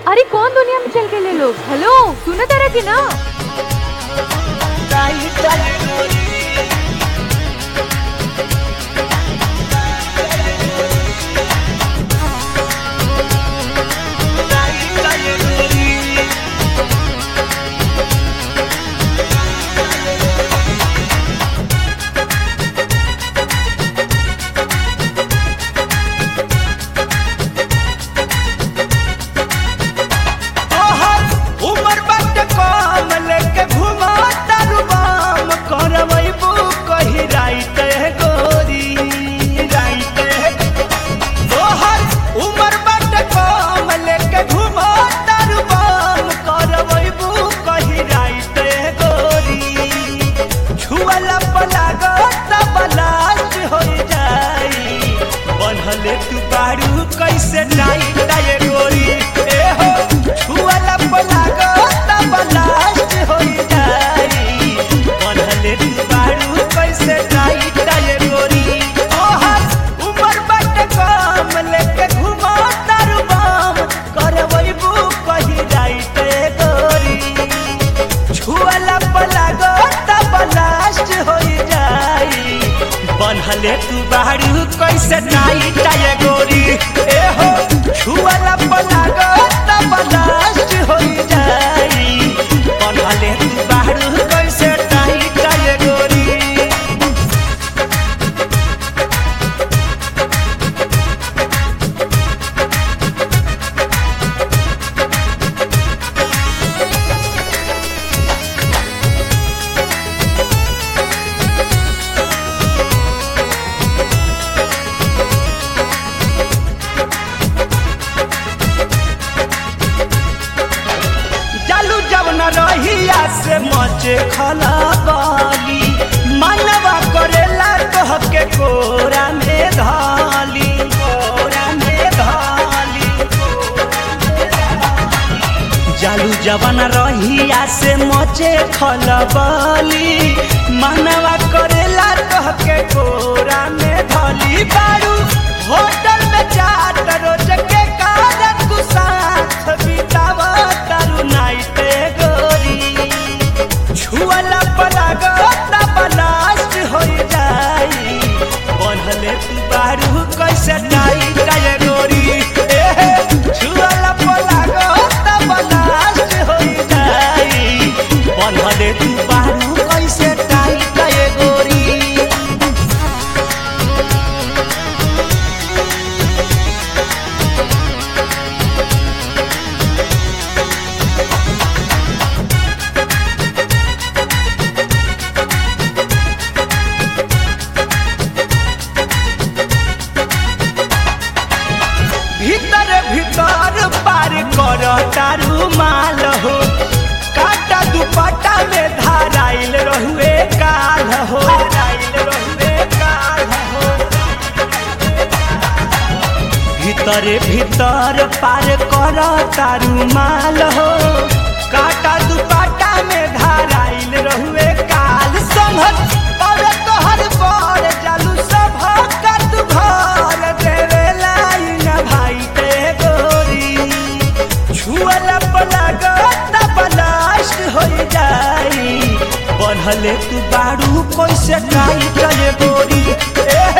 अरे कौन दुनिया में चल गए लोग हेलो सुना तारा की ना तोहर उमर बाटे कम लेके घुमा तारू बाम करवैबू कही राइत है गोरी राइत है तोहर उमर बाटे कम लेके घुमा तारू बाम करवैबू कही राइत है गोरी छुअला पलागो तब लास्ट हो जाई बनहले तू बारू कैसे टाइट टाए गोरी ए हो छुअला पलागो तब लास्ट हो जाई बनहले तू बारू कैसे टाइट टाए गोरी ओहर उमर बट कम लेके घुमा तारू बाम करवैबू कही राइत गोरी छुअला पलागो तब लास्ट हो जाई बनहले तू बाहरू कैसे नाई टाए गोरी ए हो छुअला पलागो तब लास्ट हो जाई बनहले तू बाहरू कैसे नाई टाए गोरी चालू जब न रहिया से मचे खला बाली मनवा करेला कह के कोरा में धाली कोरा में धाली जालू जवन रहिया से मचे खलबली मनवा करेला कह के कोरा में धली बारू होटल में चाट रोज के कारण तू साथ बितावा तारू नाइट गोरी छुअला पलाग तब लास्ट हो जाई बनहले तू बारू कैसे टाई टाए गोरी ए हे, छुअला पलाग तब लास्ट हो जाई बनहले तू बारू कैसे टाई टाए गोरी भीतर भीतर पार कर तारू माल हो काटा दुपट्टा में धाराइल रहुए काल हो धाराइल रहुए काल हो भीतर भीतर पार कर तारू माल हो काटा दुपट्टा में धाराइल रहुए काल संघत और तोहर पर जालू सब कत घर देवे लाइन भाई ते गोरी छुअला पलाग तब लास्ट हो जाई बनहले तू बारू कैसे ट्राई करे गोरी ए